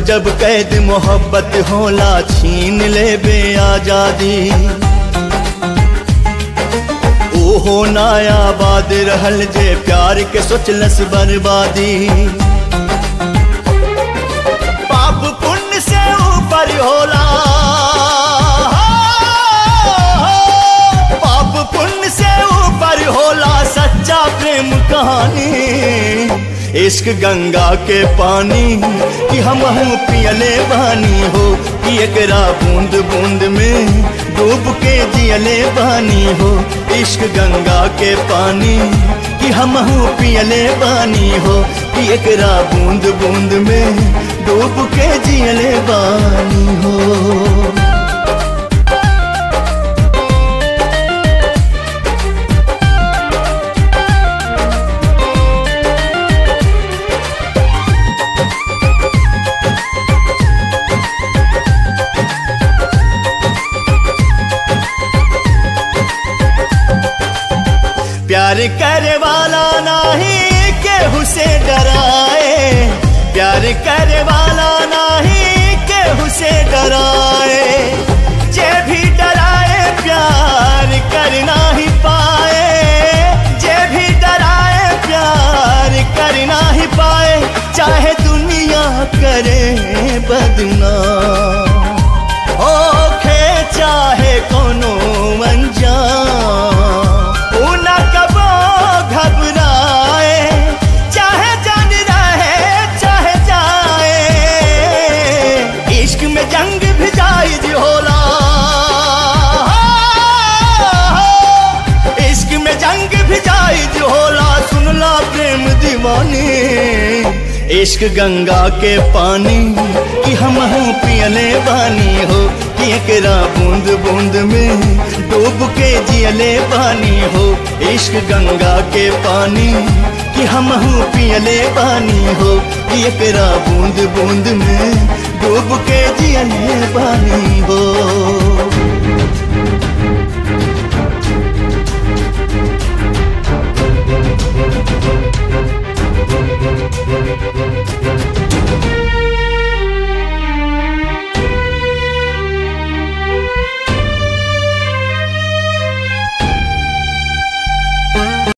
जब कैद मोहब्बत होला छीन ले बे आजादी ओहो नायाबाद रहल जे प्यार के सोचलस बर्बादी पाप पुण्य से ऊपर होला पाप पुण्य से ऊपर होला सच्चा प्रेम कहानी इश्क गंगा के पानी कि हम पियले बानी हो कि एकरा बूंद बूंद में डूब के जियले बानी हो इश्क गंगा के पानी कि हम पियले बानी हो कि एकरा बूंद बूंद में डूब के जियले बानी हो प्यार करे वाला नहीं केहू से डराए प्यार करे वाला नहीं केहू से डराए जे भी डराए प्यार कर ना ही पाए जे भी डराए प्यार कर ना ही पाए चाहे दुनिया करे बदनाम ओखे चाहे कोनो अनजान ऊ न कबो घबराए चाहे जान रहे चाहे जाए इश्क में जंग भी जायज होला इश्क में जंग भी जायज होला सुनला प्रेम दीवानी इश्क गंगा के पानी कि हम पियले बानी हो कि एकरा बूंद बूंद में डूब के जियले बानी हो इश्क गंगा के पानी कि हम पियले बानी हो कि एकरा बूंद बूंद में डूब के जियले बानी हो